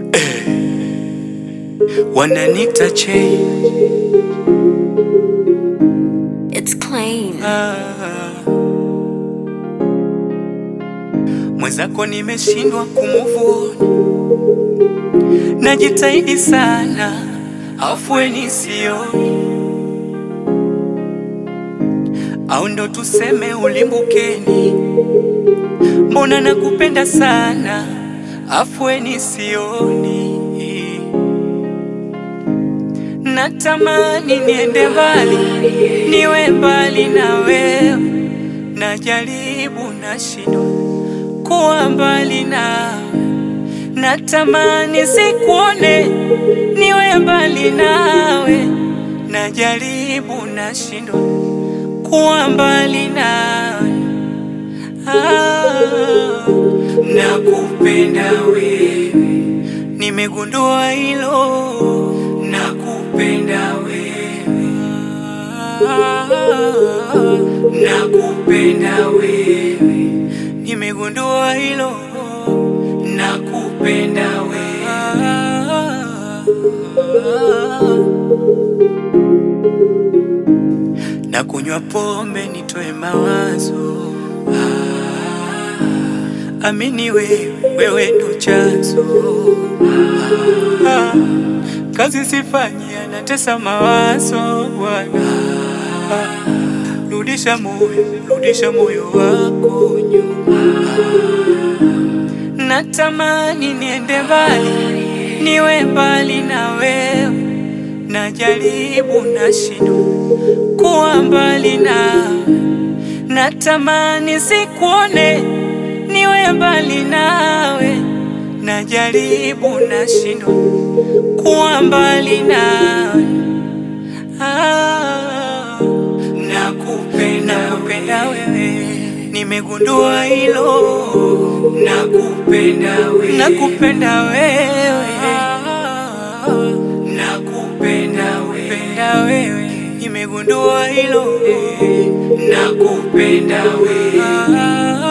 wananita che It's clean. mwenzako nimeshindwa kumuvuni, najitahidi sana, afueni sioni, au ndo tuseme ulimbukeni, mbona nakupenda sana, afueni sioni Natamani niende mbali, niwe mbali na wewe, najaribu nashindwa kuwa mbali nawe. Natamani sikuone, niwe mbali nawe, najaribu nashindwa kuwa mbali nawe. Ah, nakupenda wewe, nimegundua hilo, nakupenda wewe, nakupenda wewe, nimegundua hilo, nakupenda wewe, na kunywa pombe nitoe mawazo Ah, amini wewe, wewe ndo chanzo Ah, kazi sifanyi, anatesa mawazo Bwana Ah, rudisha moyo, rudisha moyo wako nyuma. Natamani niende mbali, niwe mbali na wewe, najaribu nashindwa kuwa mbali nawe. Natamani sikuone, niwe mbali nawe, najaribu nashindwa kuwa mbali nawe. Ah, nakupenda, nakupenda wewe, nimegundua hilo, nakupenda wewe, nakupenda wewe, nakupenda wewe, nakupenda wewe, nimegundua hilo, nakupenda wewe.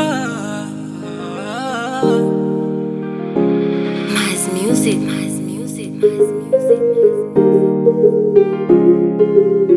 Nice music. Nice music. Nice music. Nice music.